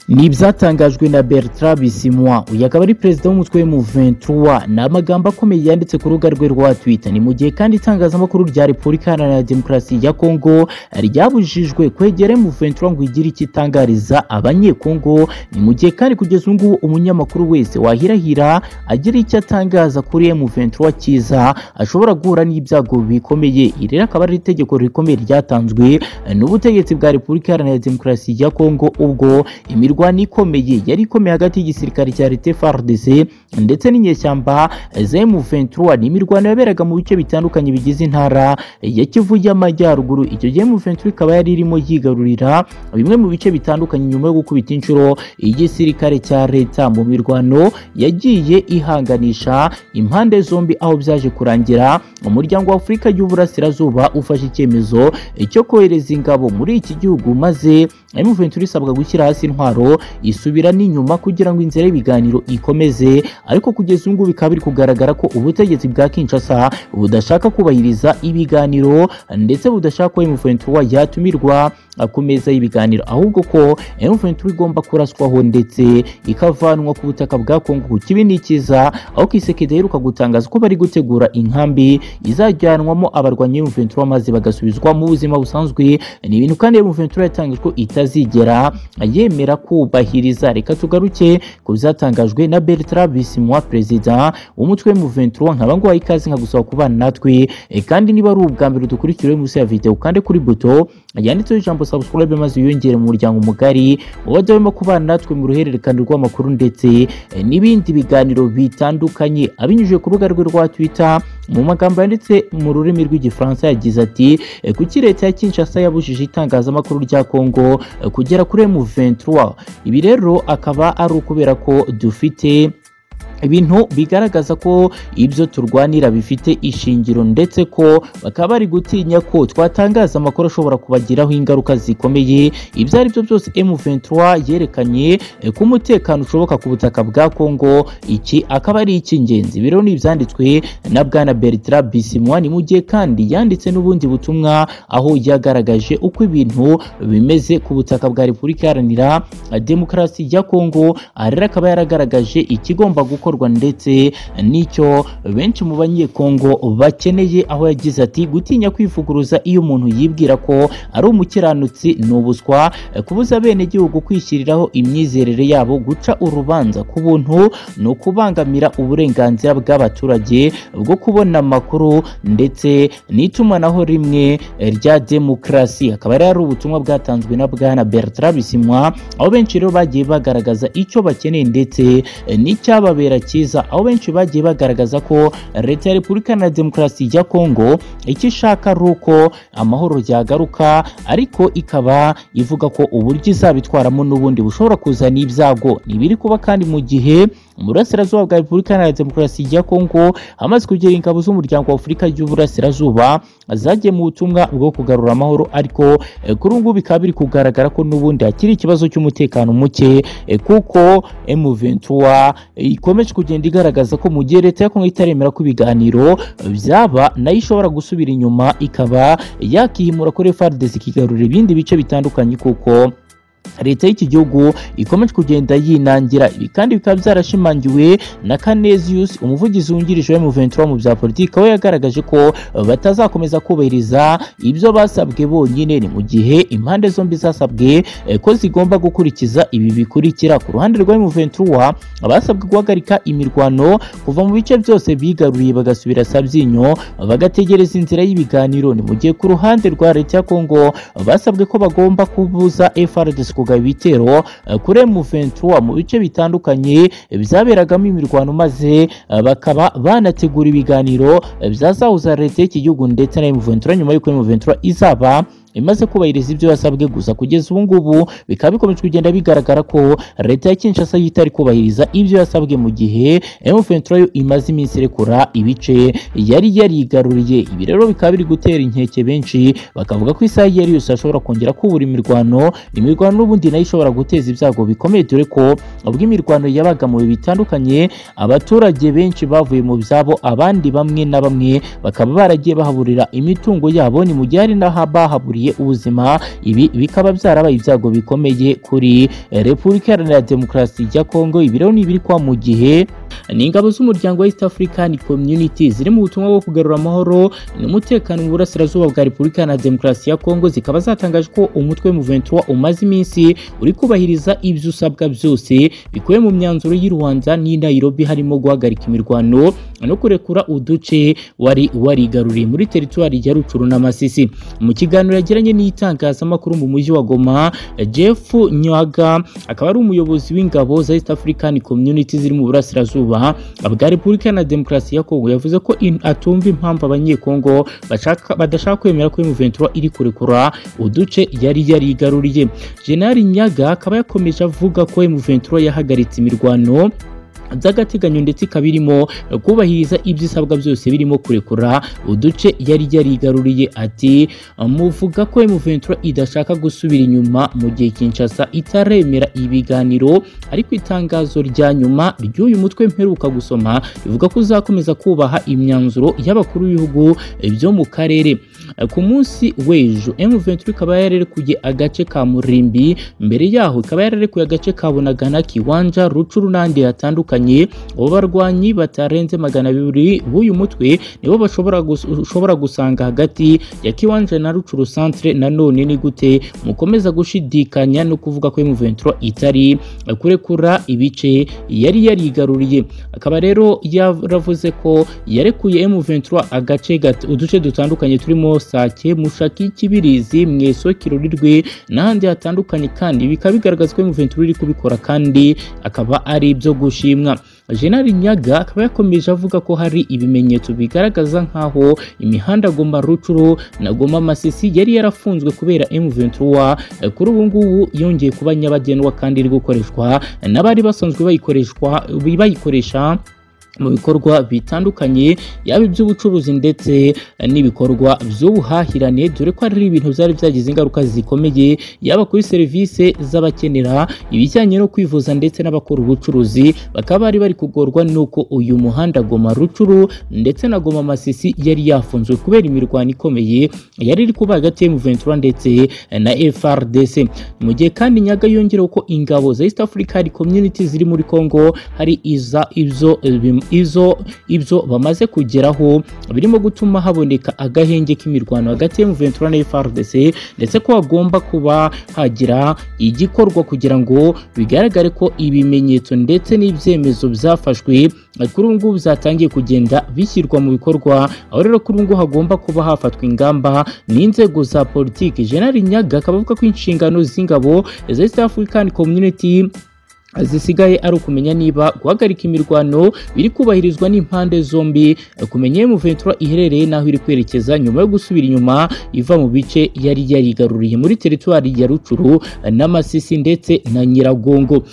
ni ibyatangajwe na bertrand bisimwa uyu akaba ari perezida w'umutwe w'umuventura ni amagambo akomeye yanditse ku rubuga rwe rwa twitter ni mu gihe kandi itangazamakuru rya repubulika iharanira demokarasi ya kongo ryabujijwe kwegera muventura ngo igire icyo itangariza abanyekongo ni mu gihe kandi kugeza ubu ngubu umunyamakuru wese wahirahira agira icyo atangaza kuri muventura cyiza ashobora guhura n'ibyago bikomeye iri rero akaba ari itegeko rikomeye ryatanzwe n'ubutegetsi bwa repubulika iharanira demokarasi ya kongo ubwo imirwano ikomeye yari ikomeye hagati y'igisirikare cya leta FARDC ndetse n'inyeshyamba za M23 ni imirwano yaberaga mu bice bitandukanye bigize intara ya Kivu y'Amajyaruguru icyo gihe M23 ikaba yari irimo yigarurira bimwe mu bice bitandukanye nyuma yo gukubita inshuro igisirikare cya leta mu mirwano yagiye ihanganisha impande zombi aho byaje kurangira umuryango wa Afurika y'Uburasirazuba ufashe icyemezo cyo kohereza ingabo muri iki gihugu maze M23 isabwa gushyira hasi intwaro isubira n'inyuma kugira ngo inzira y'ibiganiro ikomeze ariko kugeza ubu ngubu bikaba biri kugaragara ko ubutegetsi bwa Kinshasa budashaka kubahiriza ibiganiro ndetse budashaka ko M23 yatumirwa ku meza y'ibiganiro ahubwo ko M23 igomba kuraswaho ndetse ikavanwa ku butaka bwa Kongo ku kibi n'ikiza aho Kisekedi aheruka gutangaza ko bari gutegura inkambi izajyanwamo abarwanyi M23 maze bagasubizwa mu buzima busanzwe ni ibintu kandi M23 yatangije ko itazigera yemera kubahiriza reka tugaruke ku byatangajwe na Bertrand Bisimwa perezida w'umutwe w'umuventura nkaba nguhaye ikaze nkagusaba kubana natwe e, kandi niba ari ubwa mbere dukurikiriwe munsi ya video ukande kuri buto yanditseho ijambo subscribe maze wiyongere mu muryango mugari wabadawemo kubana natwe mu ruhererekane rw'amakuru ndetse e, n'ibindi biganiro bitandukanye abinyujije ku rubuga rwe rwa Twitter mu magambo yanditse mu rurimi rw'igifaransa yagize ati e, kuki leta ya Kinshasa yabujije itangazamakuru rya Kongo kugera kuri M23 ibi rero akaba ari ukubera ko dufite ibintu bigaragaza ko ibyo turwanira bifite ishingiro ndetse ko bakaba bari gutinya ko twatangaza amakuru ashobora kubagiraho ingaruka zikomeye ibyo ari byo byose M23 yerekanye ko umutekano ushoboka ku butaka bwa Kongo iki akaba ari icy'ingenzi biro ni ibyanditswe na bwana Bertrand Bisimwa ni mu gihe kandi yanditse n'ubundi butumwa aho yagaragaje uko ibintu bimeze ku butaka bwa Repubulika Iharanira Demokarasi ya Kongo arera akaba yaragaragaje ikigomba gukorwa ndetse n'icyo benshi mu banyekongo bakeneye aho yagize ati gutinya kwivuguruza iyo umuntu yibwira ko ari umukiranutsi ni ubuswa kubuza abenegihugu kwishyiriraho imyizerere yabo guca urubanza ku buntu ni ukubangamira uburenganzira bw'abaturage bwo kubona amakuru ndetse n'itumanaho rimwe rya demokarasi akaba rero ari ubutumwa bwatanzwe na bwana Bertrand Bisimwa aho benshi rero bagiye bagaragaza icyo bakeneye ndetse n'icyababera cyiza aho benshi bagiye bagaragaza ko leta ya repubulika iharanira demokarasi ya kongo icyo ishaka ari uko amahoro yagaruka ariko ikaba ivuga ko uburyo izabitwaramo n'ubundi bushobora kuzana ibyago ntibiri kuba kandi mu gihe mu burasirazuba bwa repubulika iharanira demokarasi ya kongo hamaze kugera ingabo z'umuryango wa afurika y'uburasirazuba zagiye mu butumwa bwo kugarura amahoro ariko kuri ubu ngubu bikaba biri kugaragara ko n'ubundi hakiri ikibazo cy'umutekano muke kuko M23 ikomeje kugenda igaragaza ko mu gihe leta ya Kongo itaremera ko ibiganiro byaba nayo ishobora gusubira inyuma ikaba yakihimura kuri FARDC ikigarura ibindi bice bitandukanye kuko leta y'iki gihugu ikomeje kugenda yinangira ibi kandi bikaba byarashimangiwe na Canesius umuvugizi wungirije wa M23 mu bya politiki aho yagaragaje ko batazakomeza kubahiriza ibyo basabwe bonyine ni mu gihe impande zombi zasabwe ko zigomba gukurikiza ibi bikurikira ku ruhande rwa M23 basabwe guhagarika imirwano kuva mu bice byose bigaruriye bagasubira Sabyinyo bagategereza inzira y'ibiganiro ni mu gihe ku ruhande rwa leta ya Kongo basabwe ko bagomba kubuza FARDC kugaba ibitero kuri M23 mu bice bitandukanye byaberagamo imirwano maze bakaba banategura ibiganiro byazahuza leta y'iki gihugu ndetse na M23 nyuma y'uko M23 izaba imaze kubahiriza ibyo yasabwe gusa kugeza ubu ngubu bikaba bikomeje kugenda bigaragara ko leta ya Kinshasa itari kubahiriza ibyo yasabwe mu gihe M23 yo imaze iminsi irekura ibice yari yarigaruriye ibi rero bikaba biri gutera inkeke benshi bakavuga ko isaha yari yose ashobora kongera kubura imirwano imirwano n'ubundi nayo ishobora guteza ibyago bikomeye dore ko ubwo imirwano yabaga mu bitandukanye abaturage benshi bavuye mu byabo abandi bamwe na bamwe bakaba baragiye bahaburira imitungo yabo ni mu gihe hari n'abahaburiye byahitaniye ubuzima ibi bikaba byarabaye ibyago bikomeye kuri repubulika iharanira demokarasi ya kongo ibi rero ni ibiri kwa mu gihe ni ingabo z'umuryango wa East African Community ziri mu butumwa bwo kugarura amahoro n'umutekano mu burasirazuba bwa Repubulika Iharanira Demokarasi ya Kongo zikaba zatangaje ko umutwe M23 umaze iminsi uri kubahiriza ibyo usabwa byose bikubiye mu myanzuro y'i Rwanda n'i Nairobi harimo guhagarika imirwano no kurekura uduce wari warigaruriye muri teritwari ya Rucuru na Masisi mu kiganiro yagiranye n'itangazamakuru mu mujyi wa Goma Jeff Nyaga akaba ari umuyobozi w'ingabo za East African Community ziri mu burasirazuba bwa repubulika na demokarasi ya kongo yavuze ko atumva impamvu abanyekongo badashaka kwemera ko M23 iri kurekura uduce yari yarigaruriye jenali nyaga akaba yakomeje avuga ko M23 yahagaritse imirwano by'agateganyo ndetse ikaba irimo kubahiriza ibyo isabwa byose birimo kurekura uduce yari yarigaruriye ati muvuga ko M23 idashaka gusubira inyuma mu gihe Kinshasa itaremera ibiganiro ariko itangazo rya nyuma ry'uyu mutwe mperuka gusoma bivuga ko uzakomeza kubaha imyanzuro y'abakuru b'ibihugu byo mu karere ku munsi w'ejo M23 ikaba yararekuye agace ka Murimbi mbere yaho ikaba yararekuye agace ka Bunagana Kiwanja Rucuru n'andi hatandukanye abo barwanyi batarenze magana abiri b'uyu mutwe nibo bashobora ushobora gusanga hagati ya kiwanje na rucuru centre nanone ni gute mukomeza gushidikanya no kuvuga ko M23 itari kurekura ibice yari yarigaruriye akaba rero yaravuze ko yarekuye M23 agace uduce dutandukanye turimo Sake Mushaki Kibirizi Mweso Kirurirwe n'ahandi hatandukanye kandi bikaba bigaragaza ko M23 iri kubikora kandi akaba ari ibyo gushima Jenali Nyaga akaba yakomeje avuga ko hari ibimenyetso bigaragaza nk'aho imihanda Goma Rucuru na Goma Masisi yari yarafunzwe kubera M23 kuri ubu ngubu yongeye kuba nyabagendwa kandi iri gukoreshwa n'abari basanzwe bayikoreshwa bayikoresha mu bikorwa bitandukanye yaba iby'ubucuruzi ndetse n'ibikorwa by'ubuhahirane dore ko ari ibintu byari byagize ingaruka zikomeye yaba kuri serivisi z'abakenera ibijyanye no kwivuza ndetse n'abakora ubucuruzi bakaba bari bari kugorwa n'uko uyu muhanda Goma Rucuru ndetse na Goma Masisi yari yafunzwe kubera imirwano ikomeye yari iri kuba hagati ya M23 ndetse na FRDC mu gihe kandi Nyaga yongereho ko ingabo za East African Community ziri muri Congo hari iza ibyo izo ibyo bamaze kugeraho birimo gutuma haboneka agahenge k'imirwano hagati ya M23 na FARDC ndetse ko hagomba kuba hagira igikorwa kugira ngo bigaragare ko ibimenyetso ndetse n'ibyemezo byafashwe kuri ubu ngubu byatangiye kugenda bishyirwa mu bikorwa aho rero kuri ubu ngubu hagomba kuba hafatwa ingamba n'inzego za politiki General Nyaga akaba avuga ko inshingano z'ingabo za East African Community zisigaye ari ukumenya niba guhagarika imirwano biri kubahirizwa n'impande zombi kumenya M23 iherereye naho iri kwerekeza nyuma yo gusubira inyuma iva mu bice yari yarigaruriye muri teritwari ya Rucuru na Masisi ndetse na Nyiragongo